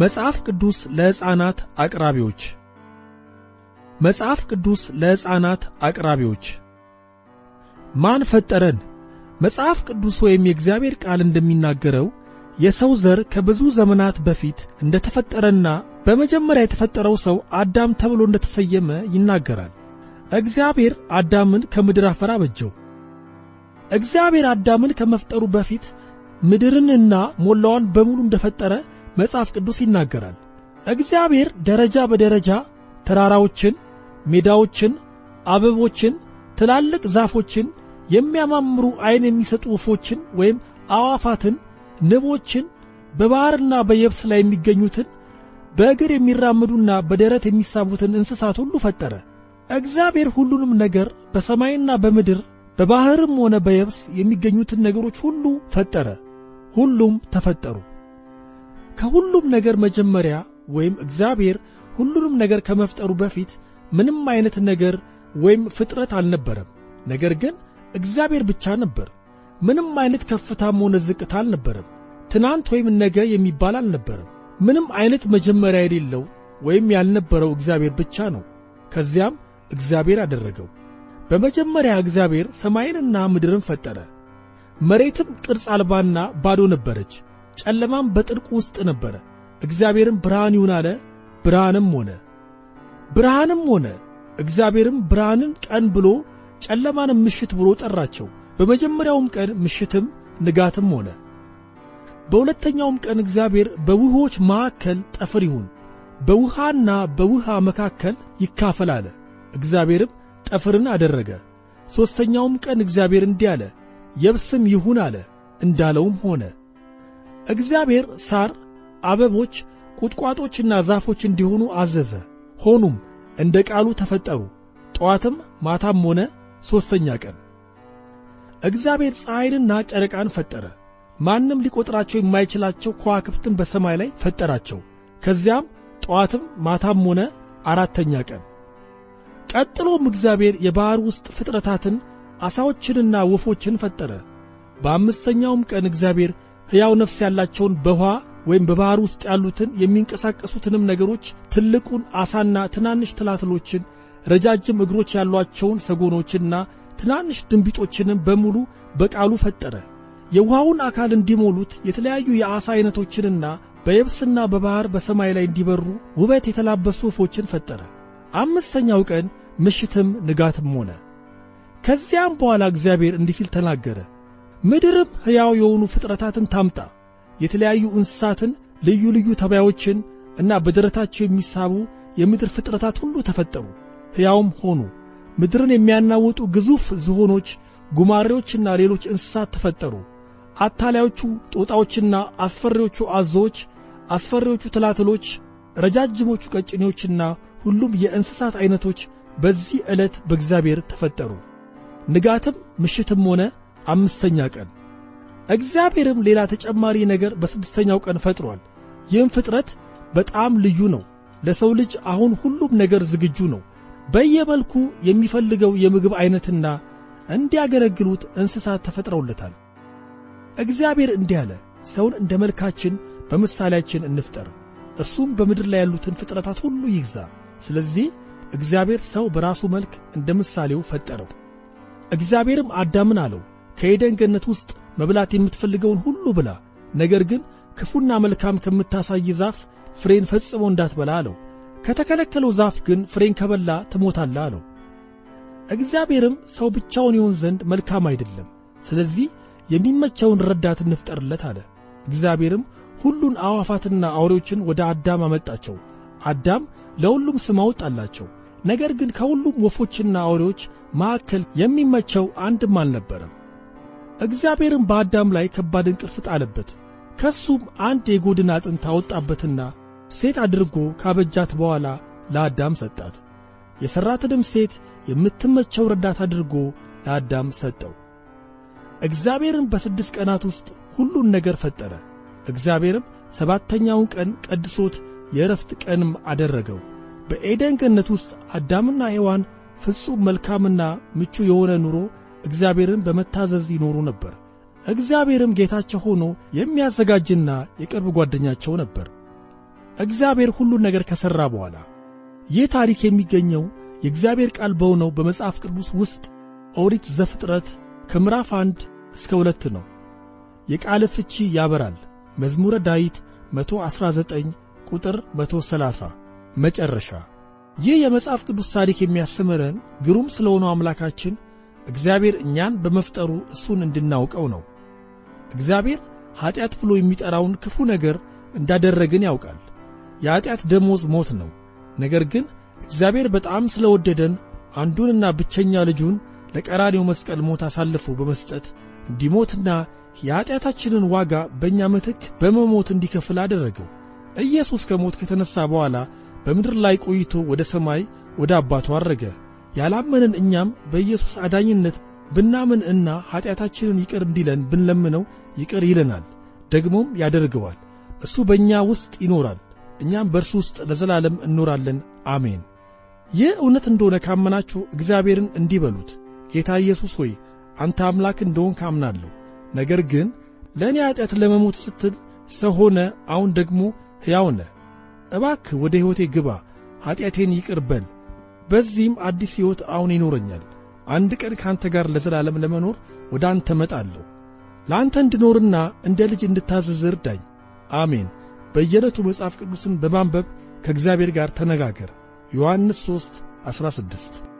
መጽሐፍ ቅዱስ ለሕፃናት አቅራቢዎች መጽሐፍ ቅዱስ ለሕፃናት አቅራቢዎች ማን ፈጠረን? መጽሐፍ ቅዱስ ወይም የእግዚአብሔር ቃል እንደሚናገረው የሰው ዘር ከብዙ ዘመናት በፊት እንደተፈጠረና በመጀመሪያ የተፈጠረው ሰው አዳም ተብሎ እንደተሰየመ ይናገራል። እግዚአብሔር አዳምን ከምድር አፈር አበጀው። እግዚአብሔር አዳምን ከመፍጠሩ በፊት ምድርንና ሞላዋን በሙሉ እንደፈጠረ መጽሐፍ ቅዱስ ይናገራል። እግዚአብሔር ደረጃ በደረጃ ተራራዎችን፣ ሜዳዎችን፣ አበቦችን፣ ትላልቅ ዛፎችን፣ የሚያማምሩ ዐይን የሚሰጡ ወፎችን ወይም አዋፋትን፣ ንቦችን፣ በባሕርና በየብስ ላይ የሚገኙትን በእግር የሚራመዱና በደረት የሚሳቡትን እንስሳት ሁሉ ፈጠረ። እግዚአብሔር ሁሉንም ነገር በሰማይና በምድር በባሕርም ሆነ በየብስ የሚገኙትን ነገሮች ሁሉ ፈጠረ። ሁሉም ተፈጠሩ። ከሁሉም ነገር መጀመሪያ ወይም እግዚአብሔር ሁሉንም ነገር ከመፍጠሩ በፊት ምንም አይነት ነገር ወይም ፍጥረት አልነበረም። ነገር ግን እግዚአብሔር ብቻ ነበር። ምንም አይነት ከፍታም ሆነ ዝቅታ አልነበረም። ትናንት ወይም ነገ የሚባል አልነበረም። ምንም አይነት መጀመሪያ የሌለው ወይም ያልነበረው እግዚአብሔር ብቻ ነው። ከዚያም እግዚአብሔር አደረገው። በመጀመሪያ እግዚአብሔር ሰማይንና ምድርን ፈጠረ። መሬትም ቅርጽ አልባና ባዶ ነበረች፣ ጨለማም በጥልቁ ውስጥ ነበረ። እግዚአብሔርም ብርሃን ይሁን አለ፣ ብርሃንም ሆነ። ብርሃንም ሆነ። እግዚአብሔርም ብርሃንን ቀን ብሎ ጨለማንም ምሽት ብሎ ጠራቸው። በመጀመሪያውም ቀን ምሽትም ንጋትም ሆነ። በሁለተኛውም ቀን እግዚአብሔር በውኆች መካከል ጠፍር ይሁን፣ በውሃና በውሃ መካከል ይካፈል አለ። እግዚአብሔርም ጠፍርን አደረገ። ሦስተኛውም ቀን እግዚአብሔር እንዲህ አለ፣ የብስም ይሁን አለ። እንዳለውም ሆነ። እግዚአብሔር ሳር፣ አበቦች፣ ቁጥቋጦችና ዛፎች እንዲሆኑ አዘዘ። ሆኑም፣ እንደ ቃሉ ተፈጠሩ። ጠዋትም ማታም ሆነ ሦስተኛ ቀን። እግዚአብሔር ፀሐይንና ጨረቃን ፈጠረ። ማንም ሊቆጥራቸው የማይችላቸው ከዋክብትን በሰማይ ላይ ፈጠራቸው። ከዚያም ጠዋትም ማታም ሆነ አራተኛ ቀን። ቀጥሎም እግዚአብሔር የባሕር ውስጥ ፍጥረታትን ዓሣዎችንና ወፎችን ፈጠረ። በአምስተኛውም ቀን እግዚአብሔር ሕያው ነፍስ ያላቸውን በውኃ ወይም በባሕር ውስጥ ያሉትን የሚንቀሳቀሱትንም ነገሮች፣ ትልቁን ዓሣና ትናንሽ ትላትሎችን፣ ረጃጅም እግሮች ያሏቸውን ሰጎኖችና ትናንሽ ድንቢጦችንም በሙሉ በቃሉ ፈጠረ። የውሃውን አካል እንዲሞሉት የተለያዩ የዓሣ ዐይነቶችንና በየብስና በባሕር በሰማይ ላይ እንዲበሩ ውበት የተላበሱ ወፎችን ፈጠረ። አምስተኛው ቀን ምሽትም ንጋትም ሆነ። ከዚያም በኋላ እግዚአብሔር እንዲህ ሲል ተናገረ። ምድርም ሕያው የሆኑ ፍጥረታትን ታምጣ፣ የተለያዩ እንስሳትን፣ ልዩ ልዩ ተባዮችን እና በደረታቸው የሚሳቡ የምድር ፍጥረታት ሁሉ ተፈጠሩ፣ ሕያውም ሆኑ። ምድርን የሚያናውጡ ግዙፍ ዝሆኖች፣ ጉማሬዎችና ሌሎች እንስሳት ተፈጠሩ። አታላዮቹ ጦጣዎችና አስፈሪዎቹ አዞዎች፣ አስፈሪዎቹ ትላትሎች፣ ረጃጅሞቹ ቀጭኔዎችና ሁሉም የእንስሳት ዐይነቶች በዚህ ዕለት በእግዚአብሔር ተፈጠሩ። ንጋትም ምሽትም ሆነ አምስተኛ ቀን። እግዚአብሔርም ሌላ ተጨማሪ ነገር በስድስተኛው ቀን ፈጥሯል። ይህም ፍጥረት በጣም ልዩ ነው። ለሰው ልጅ አሁን ሁሉም ነገር ዝግጁ ነው። በየመልኩ የሚፈልገው የምግብ ዐይነትና እንዲያገለግሉት እንስሳት ተፈጥረውለታል። እግዚአብሔር እንዲህ አለ፣ ሰውን እንደ መልካችን በምሳሌያችን እንፍጠር፣ እርሱም በምድር ላይ ያሉትን ፍጥረታት ሁሉ ይግዛ። ስለዚህ እግዚአብሔር ሰው በራሱ መልክ እንደ ምሳሌው ፈጠረው። እግዚአብሔርም አዳምን አለው፣ ከኤደን ገነት ውስጥ መብላት የምትፈልገውን ሁሉ ብላ፣ ነገር ግን ክፉና መልካም ከምታሳይ ዛፍ ፍሬን ፈጽሞ እንዳትበላ አለው። ከተከለከለው ዛፍ ግን ፍሬን ከበላ ትሞታለህ አለው። እግዚአብሔርም ሰው ብቻውን ይሆን ዘንድ መልካም አይደለም፣ ስለዚህ የሚመቸውን ረዳት እንፍጠርለት አለ። እግዚአብሔርም ሁሉን አዕዋፋትና አውሬዎችን ወደ አዳም አመጣቸው። አዳም ለሁሉም ስም አወጣላቸው። ነገር ግን ከሁሉም ወፎችና አውሬዎች መካከል የሚመቸው አንድም አልነበረም። እግዚአብሔርም በአዳም ላይ ከባድ እንቅልፍ ጣለበት። ከሱም አንድ የጎድን አጥንት አወጣበትና ሴት አድርጎ ካበጃት በኋላ ለአዳም ሰጣት። የሠራትንም ሴት የምትመቸው ረዳት አድርጎ ለአዳም ሰጠው። እግዚአብሔርም በስድስት ቀናት ውስጥ ሁሉን ነገር ፈጠረ። እግዚአብሔርም ሰባተኛውን ቀን ቀድሶት የዕረፍት ቀንም አደረገው። በኤደን ገነት ውስጥ አዳምና ሔዋን ፍጹም መልካምና ምቹ የሆነ ኑሮ እግዚአብሔርን በመታዘዝ ይኖሩ ነበር። እግዚአብሔርም ጌታቸው ሆኖ የሚያዘጋጅና የቅርብ ጓደኛቸው ነበር። እግዚአብሔር ሁሉን ነገር ከሠራ በኋላ ይህ ታሪክ የሚገኘው የእግዚአብሔር ቃል በሆነው በመጽሐፍ ቅዱስ ውስጥ ኦሪት ዘፍጥረት ከምዕራፍ አንድ እስከ ሁለት ነው። የቃል ፍቺ ያበራል። መዝሙረ ዳዊት 119 ቁጥር 130 መጨረሻ። ይህ የመጽሐፍ ቅዱስ ታሪክ የሚያስተምረን ግሩም ስለሆነው አምላካችን እግዚአብሔር እኛን በመፍጠሩ እሱን እንድናውቀው ነው። እግዚአብሔር ኀጢአት ብሎ የሚጠራውን ክፉ ነገር እንዳደረግን ያውቃል። የኀጢአት ደሞዝ ሞት ነው። ነገር ግን እግዚአብሔር በጣም ስለወደደን አንዱንና ብቸኛ ልጁን ለቀራኔው መስቀል ሞት አሳልፎ በመስጠት እንዲሞትና የኀጢአታችንን ዋጋ በእኛ ምትክ በመሞት እንዲከፍል አደረገው። ኢየሱስ ከሞት ከተነሣ በኋላ በምድር ላይ ቆይቶ ወደ ሰማይ ወደ አባቱ አረገ። ያላመንን እኛም በኢየሱስ አዳኝነት ብናምን እና ኀጢአታችንን ይቅር እንዲለን ብንለምነው ይቅር ይለናል፣ ደግሞም ያደርገዋል። እሱ በእኛ ውስጥ ይኖራል፣ እኛም በእርሱ ውስጥ ለዘላለም እንኖራለን። አሜን። ይህ እውነት እንደሆነ ካመናችሁ እግዚአብሔርን እንዲህ በሉት፣ ጌታ ኢየሱስ ሆይ አንተ አምላክ እንደሆንክ አምናለሁ። ነገር ግን ለእኔ ኀጢአት ለመሞት ስትል ሰው ሆነ፣ አሁን ደግሞ ሕያው ነህ። እባክህ ወደ ሕይወቴ ግባ፣ ኀጢአቴን ይቅር በል። በዚህም አዲስ ሕይወት አሁን ይኖረኛል። አንድ ቀን ከአንተ ጋር ለዘላለም ለመኖር ወደ አንተ መጣለሁ። ለአንተ እንድኖርና እንደ ልጅ እንድታዘዝ እርዳኝ። አሜን። በየዕለቱ መጽሐፍ ቅዱስን በማንበብ ከእግዚአብሔር ጋር ተነጋገር። ዮሐንስ 3 16